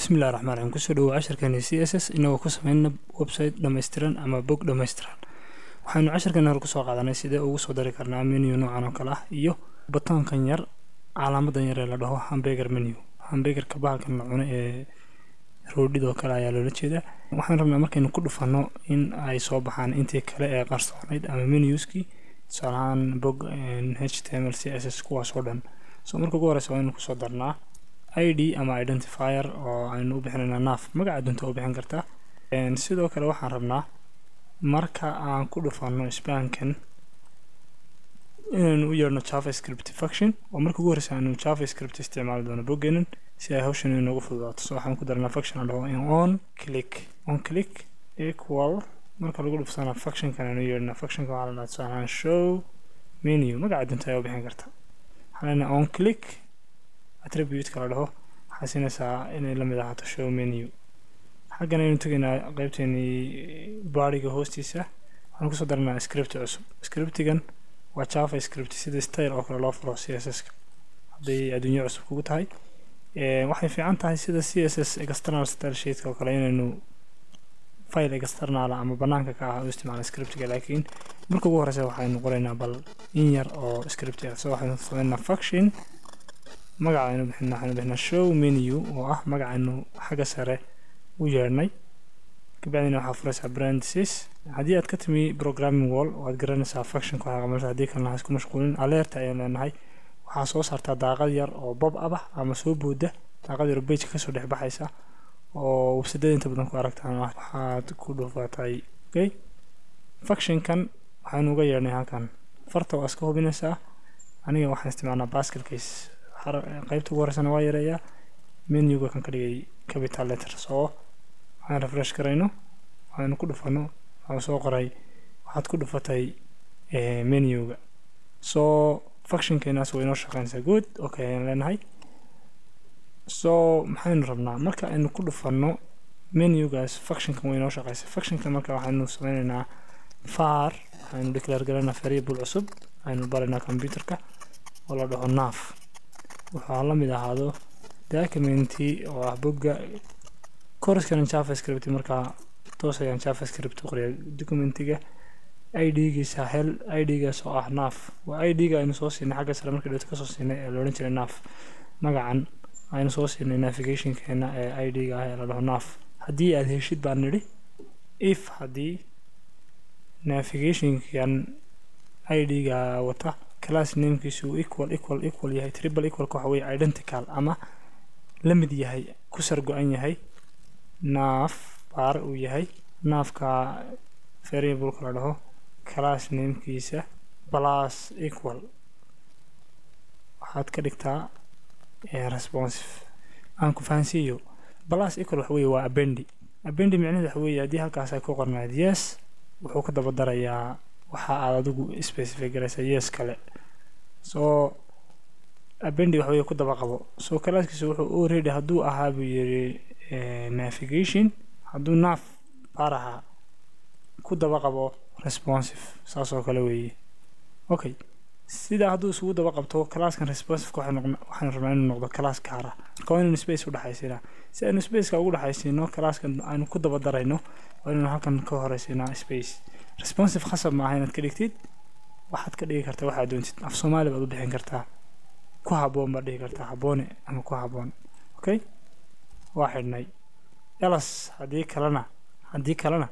bismillahi raxmaan raxiim kusoo dhawow casharkeeni c s s inagoo ku sameyna website dhammaystiran ama bog dhammaystiran waxaynu casharkeeni hore kusoo qaadanay sidee ugu soo dari karnaa menu noocan oo kale ah iyo batoonkan yar calaamadan yar ee la dhaho hambeger menu hambegerka bahalkan la cuno ee roodhidoo kale ayaa loola jeedaa waxaan rabnaa markaynu ku dhufanno in ay soo baxaan intii kale ee qarsoonayd ama menuskii tusaalahaan bog h t m l c s s kuwaas oo dhan so marka ugu horeysa waa inuu kusoo darnaa i d ama identifier oo aynu u bixinayna naaf magaca dunta u bixin kartaa sidoo kale waxaan rabnaa marka aan ku dhufanno spankan inaynu u yeerno javascript function oo marka ugu horeysa aanu javascript isticmaali doono boggeenan si ay hawshan inoogu fududaato so waxaan ku darnaa function aan dhaho in on click on click equal marka lagu dhufsana functionkan aanu yeernaa functionka waxaa la dhaha tusaalahaan show menu magaca dunta ayaa u bixin karta waxaan leenahay on click attribute-ka la dhaho waxaa siinaysaa inay la mid ahaato show menu xaggan aynu tegaynaa qeybteenii baariga hoostiisa waxaan kusoo daranaa script cusub scriptigan waa java script sida style oo kale loo furo c s s-ka hadday adduunyo cusub kugu tahay waxay fiican tahay sida c s s external style sheetka oo kale inaynu file externala ama banaanka ka ah u isticmaala scriptiga laakiin marka ugu horeysa waxaynu qoraynaa bal in yar oo script ah so waxaynu sameynaa function magaca aynu bixinaa waxaynu bixinaa show menu oo ah magacaynu xagga sare u yeernay kabacdina waxaa furaysaa brandices haddii aad ka timi programming wall waad garanaysaa functionka waxaa qabanaysaa haddii kalena ha isku mashquulin alerta ayaan leenahay waxaa soo saartaa daaqad yar oo bob ab ah ama soo booda daaqad yar oo bejka kasoo dhex baxaysa oo websadada inta badan ku aragtaan waxaad ku dhufatay okay functionkan waxaynu uga yeernay halkan farta waa iska hubinaysaa aniga waxaan isticmaalnaa basket case qaybta ugu horeysana waa yareeyaa menuga kan ka dhigay capital letter soo waxaan refresh garayno waxaynu ku dhufano waxaa soo qoray waxaad ku dhufatay menuga soo functionkeenaas way inoo shaqeynaysaa good okay ayaan leenahay so maxaynu rabnaa marka aynu ku dhufanno menugaas functionkan way inoo shaqeysa functionkan marka waxaynu sameynaynaa far waxaynu declare garaynaa variable cusub aynu baraynaa computerka oo la dhaho naaf waxaa la mid ahaado documenti oo ah bogga koraskan javascript markaa toos ayaan javascript u qoriya documentiga i d-giisa hel i d-gaas oo ah naaf waa i d-ga aynu soo siinay xagga sare markii dhowta kasoo siinay ee loodhan jiray naaf magacan aynu soo siinay navigationkeena ee i d-ga ah ee la dhaho naaf haddii aad heshid baan nidhi if haddii navigationkan i d-ga wata class namekiisu equal equal equal yahay triple equalka waxa weye identical ama la mid yahay ku sar go-an yahay naaf baar uu yahay naafka variableka la dhaho class namekiisa plus equal waxaad ka dhigtaa responsive aan ku fahansiiyo plus equal waxa weye waa abendi abendi micnaheed waxa weye haddii halkaas ay ku qornayd yes wuxuu ka daba darayaa waxa aad adigu specify garaysa yes kale soo abendi wax weye ku daba qabo soo kalaaskiisa wuxuu already hadduu ahaa buu yiri navigation hadduu naaf baar ahaa ku daba qabo responsive saas oo kale weeye okay sidaa hadduu isugu daba qabto classkan responsiveka waxaan rabnaa inuu noqdo class gaara marka waa inaynu space u dhexaysiinaa si aynu spaceka ugu dhexaysiino classkan aynu ku daba darayno waa inaynu halkan ka horeysiinaa space responsive khasab maaha inaad ka dhigtid waxaad ka dhigi kartaa waxaad doontid af soomaali baad u bixin kartaa ku haboon baad dhihi kartaa haboone ama ku haboon okay waa xidhnay elas haddii kalena haddii kalena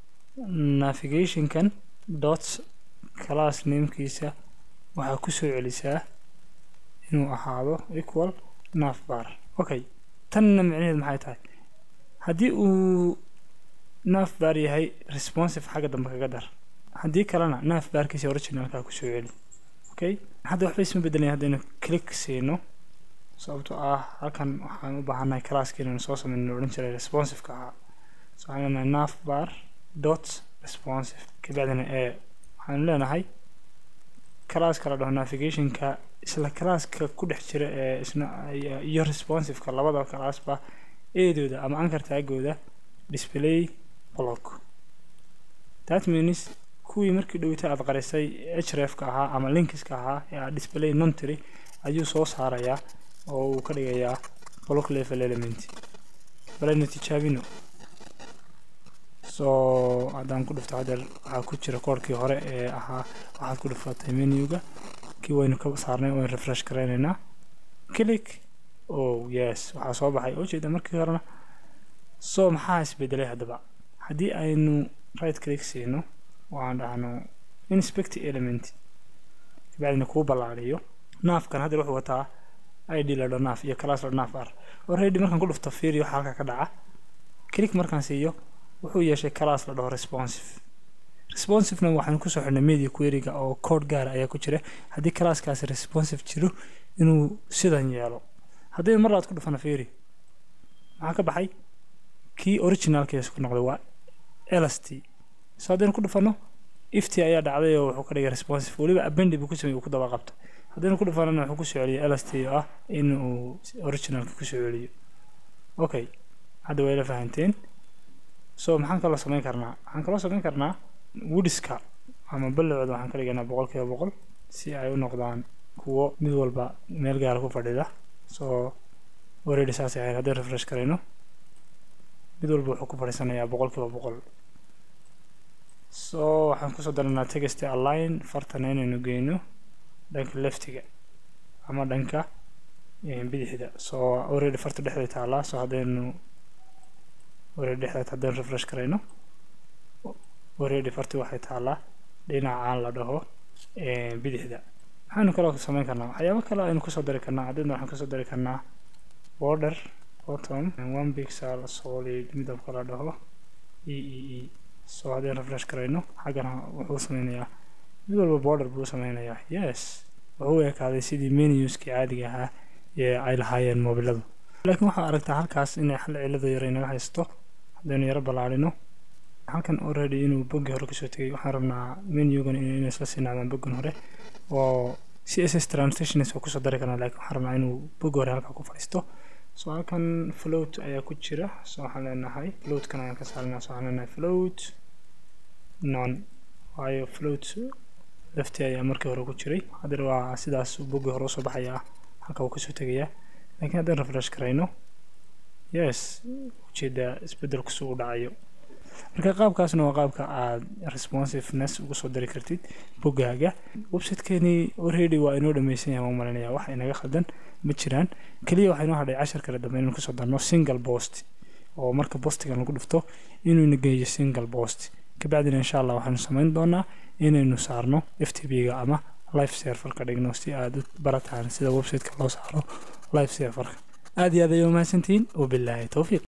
navigationkan dot class namekiisa waxaa ku soo celisaa inuu ahaado equal naaf bar okay tanna micnaheed maxay tahay haddii uu naaf baar yahay responsive xagga dambe kaga dar haddii kalena naaf baarkiisa originalkaa ku soo celi okay hadda waxba isma bedelaya haddaynu click siino sababtoo ah halkan waxaan u baahannahay classki inaynu soo sameyno odhan jiray responsiveka ahaa so waxaan leenahay naaf bar dot responsive kabacdina ee waxaanu leenahay classka la dhaho navigationka isla classka ku dhex jira ee isna iyo responsiveka labada classba eedooda ama ankar taagooda display block that means kuwii markii dhowita aad qarisay hrefka ahaa ama linkiska ahaa ee aad display nontry ayuu soo saarayaa oo uu ka dhigayaa block level element balayna tijaabino soo haddaan ku dhufto hadeer waxaa ku jira koorkii hore ee ahaa waxaad ku dhufatay menuga kii waynu ka saarnay waynu refresh garaynaynaa click oh yes waxaa soo baxay oo jeeda markii horena soo maxaa isbedelay haddaba haddii aynu right click siino oo aan dhahno inspect element kabacdina kuu ballaariyo naafkan haddeer wuxuu wataa id la dho naaf iyo class la naaf ar already markaan ku dhufto fiiri waxa halka ka dhaca click markaan siiyo wuxuu yeeshay class la dhaho responsive responsivena waxaanu kusoo xidhnay media queryga oo code gaara ayaa ku jira haddii classkaasi responsive jiro inuu sidan yeelo haddii mar laad ku dhufana fiiri maxaa ka baxay kii originalkiisa ku noqday waa lst so haddaynu ku dhufano ifti ayaa dhacday oo wuxuu ka dhigay responsive weliba abendi buu ku sameeyey uu ku daba qabta haddaynu ku dhufanana wuxuu kusoo celiyay lst oo ah in uu originalka kusoo celiyo okay hadda way la fahanteen so maxaan kaloo samayn karnaa waxaan kaloo samayn karnaa woodiska ama ballicooda waxaan ka dhiganaa boqol kiiba boqol si ay u noqdaan kuwo mid walba meel gaara ku fadhida soo already saasay ahayd haddii refresh karayno mid walba wuxuu ku fadhiisanayaa boqol kiiba boqol so waxaan kusoo daranaa text align fartana inaynu geyno dhanka leftiga ama dhanka bidixda soo already farta dhexday taalaa soo haddaynu already dhexdaad haddaynu refresh karayno already farti waxay taalaa dhinacaan la dhaho bidixda maxaynu kaloo samayn karnaa waxyaabo kale aynu kusoo dari karnaa haddayna waxaan kusoo dari karnaa border bottom one pixel solid midabka la dhaho e e e soo haddaynu refresh karayno xaggana wuxuu sameynayaa mid walba border buu sameynayaa yes wuxuu ekaaday sidii menuskii caadiga ahaa ee ay lahaayeen mobiladu laakiin waxaa aragtaa halkaas inay hal cilado yar inaga haysto haddaynu yaro ballaarino halkan already inuu boggii hore kasoo tegay waxaan rabnaa menugan inay isla siinaadaan boggan hore oo c s s translations oo kusoo dari karnaa laakiin waxaan rabnaa inuu boggi hore halkaa ku fadhiisto so halkan float ayaa ku jira so waxaan leenahay floatkan ayaan ka saarinaa so waxaan leenahay float non waayo float lafti ayaa markii hore ku jiray haddana waa sidaas boggii hore usoo baxayaa halka uu kasoo tegayaa laakiin haddaan refresh karayno yes ujeedaa isbedelku suu u dhacayo marka qaabkaasna waa qaabka aad responsiveness ugu soo dari kartid boggaaga websitekeenii already waa inoo dhameysan yahay waan malinaya wax inaga khaldan ma jiraan keliya waxaa inoo hadhay cashar kale dambe inaan kusoo darno single post oo marka postigan lagu dhufto inuu ina geeyo single post kabacdina insha allah waxaanu samayn doonaa inaynu saarno f t b-ga ama life serverka dhigno si aad u barataan sida websiteka loo saaro life serverka aad iyo aad ayay umahadsantihiin wabilaahi towfiiq